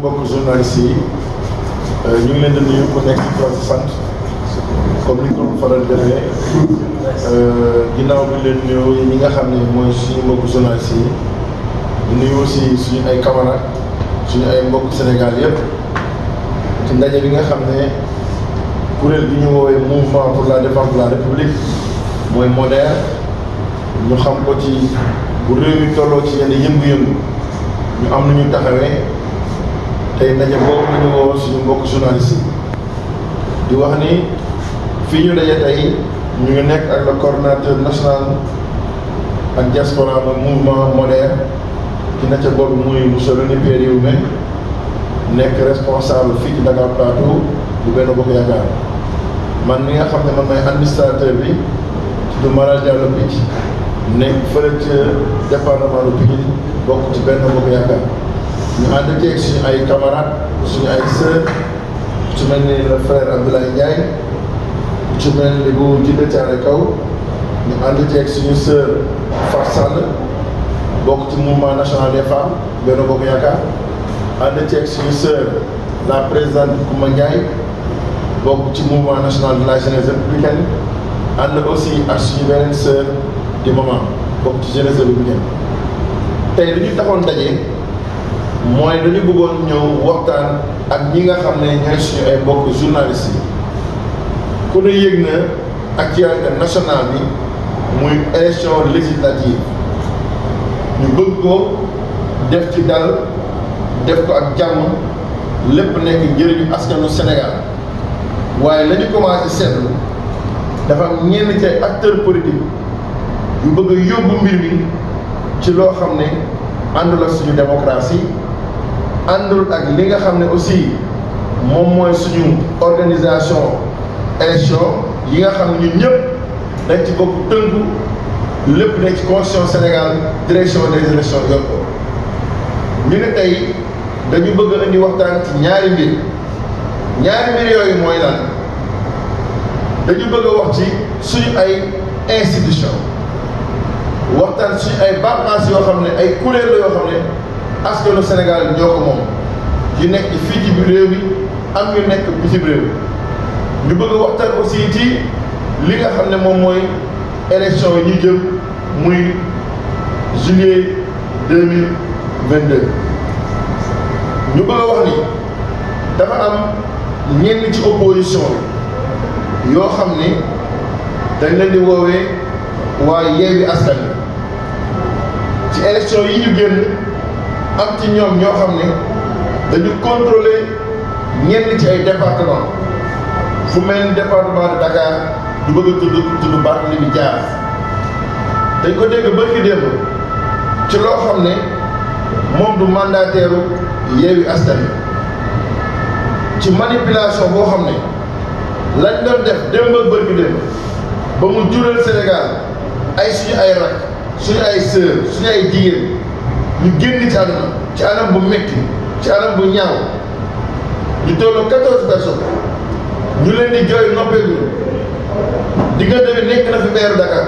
mbokk journaliste yi ñu ngi leen di nuyu ku nekk ci tool sant comme ni ñu ko faral defee ginnaaw bi leen nuyoo ñi nga xam ne mooy suñu mbokk journaliste yi di nuyu aussi suñu ay camarades suñu ay mbokk Sénégal yëpp ci ndaje bi nga xam ne kuréel bi ñu woowee mouvement pour la défense de la république mooy moderne ñu xam ko ci bu réew mi tolloo ci yenn yëngu-yëngu ñu am nu ñu taxawee tey ndaje boobu la ñu woo suñu mbokk journaliste yi di wax ni fii ñu daje tey ñu ngi nekk ak le coordonnateur national ak diaspora ba mouvement moderne ki na ca boobu muy monsieur René Pierre Yéhoume nekk responsable fii ci Dakar Plateau bu Benno Bokk Yaakaar man mi nga xam ne man may administrateur bi tudd Malal Diallo Picc nekk fële ca département de Pikine bokk ci Benno Bokk Yaakaar ñu ànd ceeg suñu ay camarades suñu ay sœurs ci mel ni le frère Abdoulaye Ndiaye ci mel ni bu Jidda Thiaré Kaw ñu ànd ceeg suñu sœur Fatou Sall bokk ci mouvement national des femmes Benno Bokk Yaakaar ànd ceeg suñu sœur la présidente Kouma Ndiaye bokk ci mouvement national de la jeunesse républicaine ànd aussi ak suñu beneen sœur di maman bokk ci jeunesse républicaine tey li ñu taxoon daje mooy dañu bëggoon ñëw waxtaan ak ñi nga xam ne ñooy suñu ay mbokk journalistes yi ku ne yëg na actualité nationale bi muy élection législative ñu bëgg ko def ci dal def ko ak jàmm lépp nekk njëriñu askanu Sénégal waaye la ñu commencé seetlu dafa am ñenn ci ay acteurs politiques yu bëgg a yóbbu mbir mi ci loo xam ne àndul ak suñu démocratie àndul ak li nga xam ne aussi moom mooy suñu organisation élection yi nga xam ne ñun ñëpp dañ ci bokk tënku lépp nekk ci constitution Sénégal direction des élections yor ko ñu ne tey dañu bëgg a indi waxtaan ci ñaari mbir ñaari mbir yooyu mooy lan dañu bëgg a wax ci suñu ay institution waxtaan suñu ay bànqaas yoo xam ne ay kuréel la yoo xam ne askanu Sénégal ñoo ko moom yu nekk fii ci biir réew mi am ñu nekk bitim réew ñu bëgg a waxtaan aussi ci li nga xam ne moom mooy élection yi ñu jëm muy juillet deux mille vingt deux ñu bëgg a wax ni dafa am ñenn ci opposition bi yoo xam ne dañ leen di woowee waa Yewwi Askan Wi ci élection yi ñu génn am ci ñoom ñoo xam ne dañu contrôler ñenn ci ay département fu mel ni département de Dakar du bëgg a tudd tudd Barthélémy Dias dañ ko dégg bërki démb ci loo xam ne moom du mandataire Yewwi Askan Wi ci manipulation boo xam ne lañ doon def démb ak bërki démb ba mu jural Sénégal ay suñu ay rak suñu ay sœur suñu ay jigéen ñu génn ci àdduna ci anam bu metti ci anam bu ñaaw ñu tolloo quatorze personnes ñu leen di jooy noppeegul diggante bi nekk na fi meeru Dakar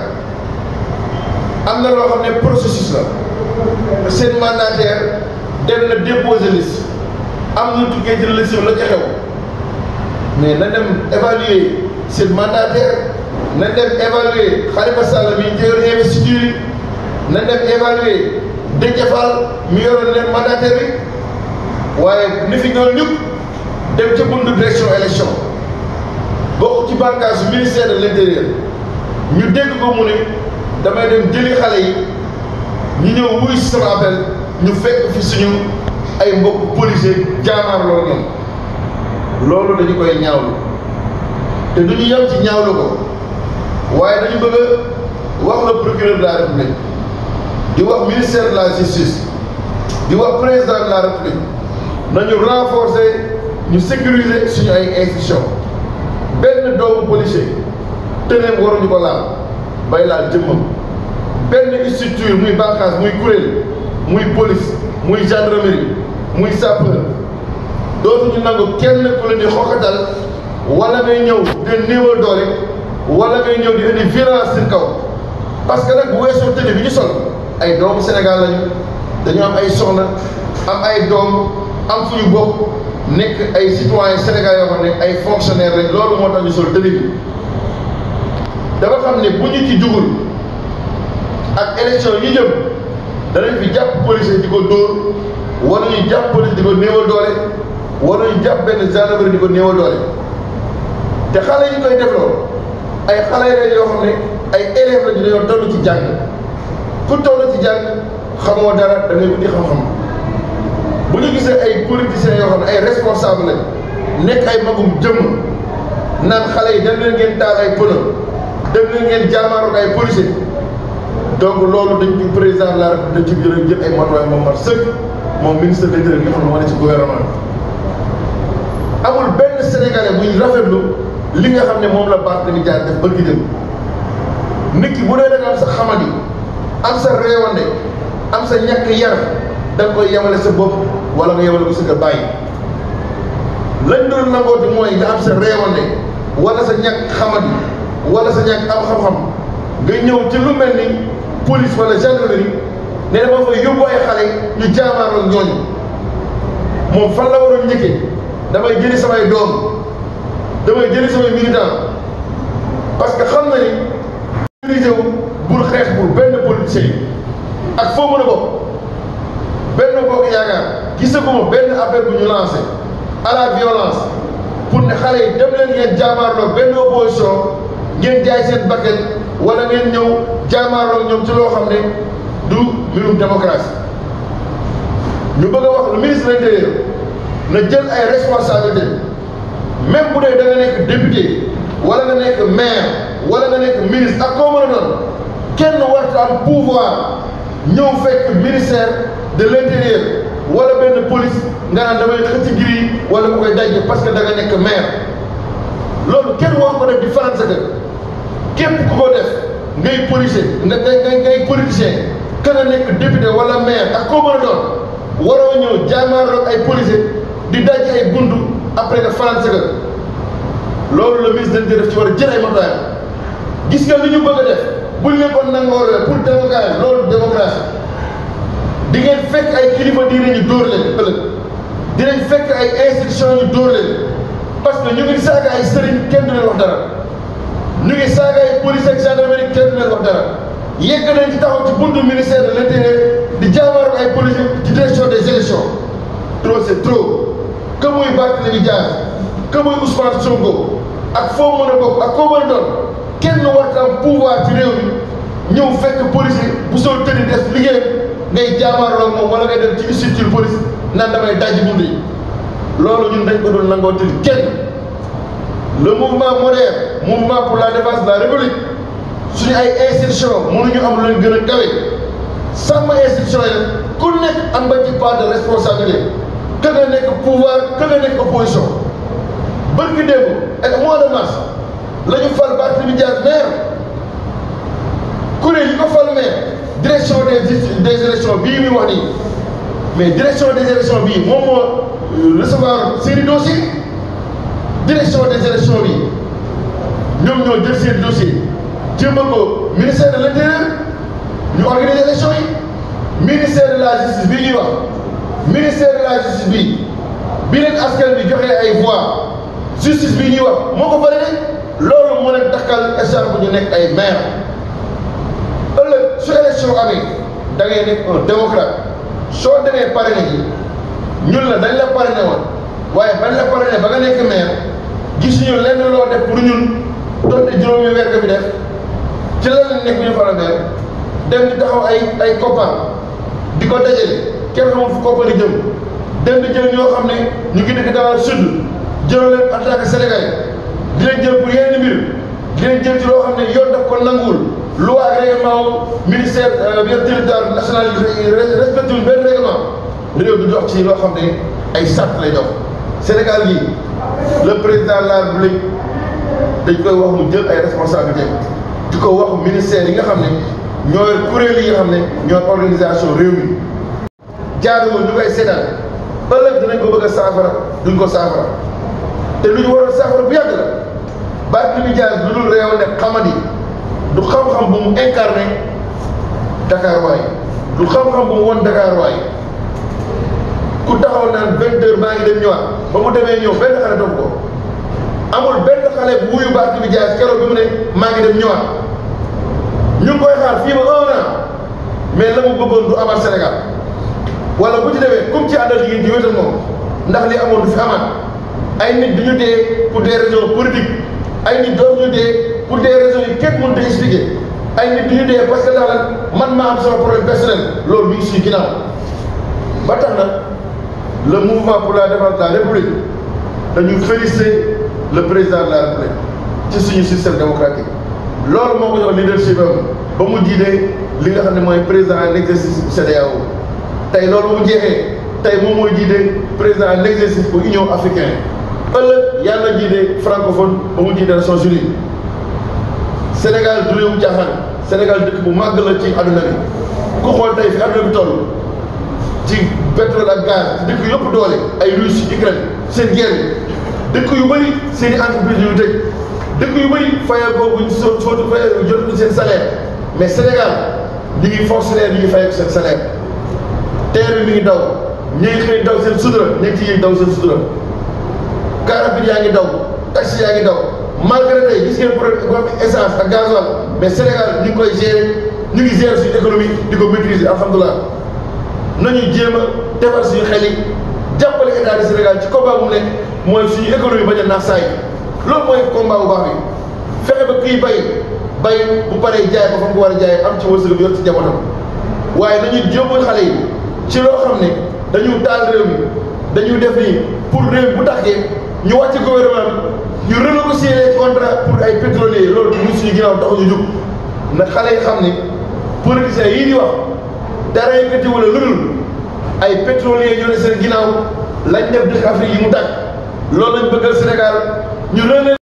am na loo xam ne processus la seen mandataire dem na déposer liste am na tukkee ci liste la ca xew mais na dem évaluer seen mandataire na dem évaluer Khalifa Sall mi jël investiture yi na dem évaluer Déthié Fall mi yoroon leen mandataire bi waaye ni fi ñoom ñëpp dem ca buntu direction élection bokk ci bànqaasu ministère de l'intérieur ñu dégg ko mu ne damay dem jëli xale yi ñu ñëw wuy si sama appel ñu fekk fi suñu ay mbokk policier jaamaar loolu ñoom loolu dañu koy ñaawlu te du ñu yem ci ñaawlu ko waaye dañu bëgg a wax le procureur de la république di wax ministère de la justice di wax président de la république nañu renforcer ñu sécuriser suñu ay institution benn doomu policier tëneem waruñu ko laal bay laal jëmmam benn structure muy bànqaas muy kuréel muy police muy gendarmerie muy sapeur dootuñu nangu kenn ku leen di xoxatal wala ngay ñëw di néewal doole wala ngay ñëw di indi violence seen kaw parce que nag bu weesoo tëne bi ñu sol ay doomu Sénégal lañu dañu am ay soxna am ay doom am fu ñu bokk nekk ay citoyens sénégalais yoo xam ne ay fonctionnaires rek loolu moo tax ñu sol tenue bi dafa xam ne bu ñu ci jugul ak élection yi jëm danañ fi jàpp policier di ko dóor wala ñu jàpp police di ko néewal doole wala ñu jàpp benn gendarmerie di ko néewal doole te xale yi koy def loolu ay xale yi yoo xam ne ay élèves lañu dañoo toll ci jàng ku toll ci jàng xamoo dara da ngay wuti xam-xam bu ñu gisee ay politiciens yoo xam ne ay responsable lañ nekk ay magum jëmm naan xale yi dem leen ngeen taal ay pneu dem leen ngeen jaamaaroo ay policiers donc loolu dañ ci président de la République dañ ci gën a jël ay matuwaay moom mat sëkk moom ministre de l'Intérieur nga xam ne moo ne ci gouvernement amul benn sénégalais buñ rafetlu li nga xam ne moom la Barthélémy Dias def bërki dem nit ki bu dee da nga am sa xamadi am sa réewande am sa ñàkk yar da nga koy yemale sa bopp wala nga yemale ko sa kër bàyyi lañ doon nangooti mooy nga am sa réewande wala sa ñàkk xamadi wala sa ñàkk am xam-xam nga ñëw ci lu mel ni police wala gendarmerie ne dama fay yóbbu ay xale ñu jaamaarloo ñooñu moom fan la waroon njëkkee damay jëli samay doom damay jëli samay militant parce que xam na ni organisé wu bul xeex pour benn politicien ak foo mën a bokk benn bokk yaakaar gisaguma benn appel bu ñu lancé à la violence pour ne xale yi dem leen ngeen jaamaarloo benn opposition ngeen jaay seen bakkan wala ngeen ñëw jaamaarloo ñoom ci loo xam ne du mbirum démocratie ñu bëgg a wax le ministre de l'intérieur na jël ay responsabilités même bu dee da nga nekk député wala nga nekk maire wala nga nekk ministre ak koo mën a doon kenn warta am pouvoir ñëw fekk ministère de l'intérieur wala benn police nga naan damay xëcc giri wala mu koy dajje parce que da nga nekk maire loolu kenn war ko def di faral sa kër képp ku ko def ngay policier nga ngay ngay politicien ka nga nekk député wala maire ak koo mën a doon waroo ñëw jaamaarloog ay policier di dajje ay buntu après nga faral sa kër loolu le ministre dañ def ci war a jël ay matuwaayam gis nga li ñu bëgg a def buñ leen ko nangoolee pour démocratie loolu démocratie di ngeen fekk ay kilifa diine ñu dóor leen ëllëg dinañ fekk ay institution ñu dóor leen parce que ñu ngi saaga ay sëriñ kenn du leen wax dara ñu ngi saaga ay police ak gendarmerie kenn du leen wax dara yegg nañ ci taxaw ci buntu ministère de l'intérieur di jaamaar ay police ci direction des élections trop c'est trop que muy Barthélémy Dias que muy Ousmane Sonko ak foo mën a bokk ak koo mën a doon kenn warta am pouvoir ci réew mi ñëw fekk policier bu soo tëddi des liggéeyam ngay jaamaarloo moom wala ngay dem ci structure police naan damay dajji bunt yi loolu ñun dañ ko doon nangootil kenn le mouvement moderne mouvement pour la défense de la république suñu ay institution mënuñu am lu leen gën a kawe sàmm institution yi ku nekk am nga ci part de responsabilité que nga nekk pouvoir que nga nekk opposition bërki démb ak mois de mars la ñu fal Barthélémy Dias maire kuréel yi ko fal maire direction des des élections bii muy wax nii mais direction des élections bii moom moo recevoir seeni dossier direction des élections bii ñoom ñoo jël seen dossier jëmba ko ministère de l'intérieur ñu organiser élection yi ministère de la justice bii ñuy wax ministère de la justice bii bi leen askan bi joxee ay voix justice bii ñuy wax moo ko validé loolu moo leen takkal échange bu ñu nekk ay maire ëllëg su élection amee da ngay nekk un démocrate soo demee parrainé ji ñun la dañ la parrainé woon waaye bañ la parrainé ba nga nekk maire gisuñu lenn loo def pour ñun donte juróomi weer nga fi def ci lan lañ nekk ñu faral maire dem di taxaw ay ay koppar di ko dajale kenn xamul fu koppar di jëm dem di jël ñoo xam ne ñu ngi dëkk dans le sud jëloo leen en tant que sénégalais di leen jël pour yenn mbir di leen jël ci loo xam ne yoon daf ko nanguwul loi ak règlement ministère bien territoire national respecté wul benn règlement réew du dox ci loo xam ne ay sart lay dox Sénégal gi le président de la République dañ koy wax mu jël ay responsabilité di ko wax ministère yi nga xam ne ñooy kuréel yi nga xam ne ñooy organisation réew mi jaaduwul ñu koy seetaan ëllëg dinañ ko bëgg a saafara duñ ko saafara te lu ñu waroon saafara bu yàgg la Barthélémy Dias lu dul réew ne xamadi du xam-xam bu mu incarné Dakar waay du xam-xam bu mu won Dakar waay ku taxaw naan vingt heures maa ngi dem ñëwaat ba mu demee ñëw benn xale topp ko amul benn xale bu wuyu Barthélémy Dias keroog bi mu ne maa ngi dem ñëwaat ñu ngi koy xaar fii ba un an mais la mu bëggoon du amaat Sénégal wala bu ci demee comme ci àndal jigéen di wéetal moom ndax li amoon du fi amaat ay nit du ñu dee pour des raisons politiques ay nit doon ñu dee pour des raisons yi kenn mënut a expliquer ay nit du ñu dee parce que ndax lan man maa am sama problème personnel loolu mi ngi suñu ginnaaw ba tax na le mouvement pour la défense de la république dañu féliciter le président de la république ci suñu système démocratique loolu moo ko jox leadership am ba mu jiite li nga xam ne mooy président en exercice bu CEDEAO tey loolu mu jeexee tey moom mooy jiite président en exercice bu Union africaine ëllëg yàlla jiite francophone ba mu jiite Nations Unies Sénégal du réewu caaxaan Sénégal dëkk bu màgg la ci àdduna bi ku xool tey fi àdduna bi toll ci pétrole ak gaz dëkk yëpp doole ay Russie Ukraine seen guerre dëkk yu bëri seen i entreprise yu tëj dëkk yu bëri fayal boobu ñu soo soo fayal jot seen salaire mais Sénégal ñu ngi fonctionnaire ñu ngi fayal seen salaire terre bi mi ngi daw ñu ngi xëy daw seen sutura ñu ngi ciy daw seen sutura car rapide yaa ngi daw taxi yaa ngi daw malgré tey gis ngeen problème essence ak gasoil mais Sénégal ñu ngi koy gérer ñu ngi gérer suñu économie di ko maîtriser alhamdulilah nañu jéem a defar suñu xel yi jàppale état du Sénégal ci combat bu mu nekk mooy suñu économie bañ a naax saa yi loolu mooy combat bu baax bi fexe ba kii bay bay bu paree jaay ba fa mu ko war a jaay am ci wërsëg bi yor ci jamono waaye dañuy jéemal xale yi ci loo xam ne dañu taal réew mi dañuy def nii pour réew bu taxee ñu wàcc gouvernement bi ñu renégocier les contrats pour ay pétroliers loolu ñu suñu ginnaaw tax ñu jug na xale yi xam ne politiciens yii di wax dara yëkkati wala lu dul ay pétroliers ñoo ne seen ginnaaw lañ def dëkk Afrique yi mu tàkk loolu lañ bëggal Sénégal ñu